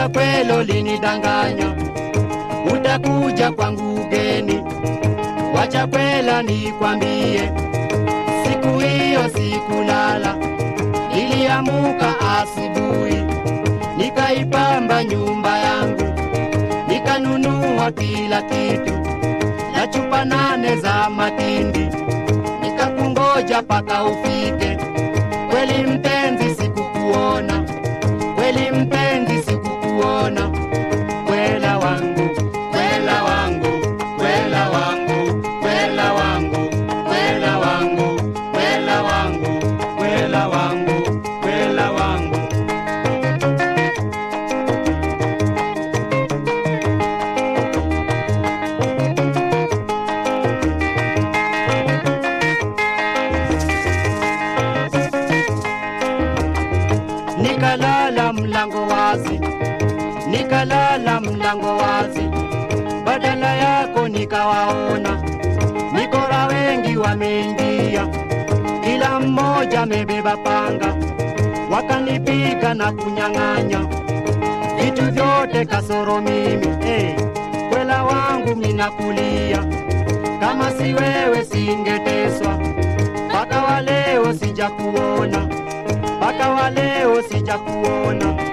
Kwanza kwelo linidanganya, utakuja kwangu ugeni. Wacha kwela nikwambie, siku hiyo sikulala, niliamuka asubuhi, nikaipamba nyumba yangu, nikanunua kila kitu na chupa nane za matindi, nikakungoja paka ufike. Kweli mpenzi, sikukuona, kweli mpenzi, sikukuona. Kwela wangu, kwela wangu, kwela wangu, kwela wangu, kwela wangu, kwela wangu, kwela wangu, kwela wangu. nikalala mlango wazi, nikalala mlango wazi, badala yako nikawaona mikora wengi wameingia, kila mmoja amebeba panga, wakanipiga na kunyang'anya vitu vyote kasoro mimi. Hey, kwela wangu minakulia, kama si wewe singeteswa, mpaka wa leo sijakuona mpaka wa leo sijakuona.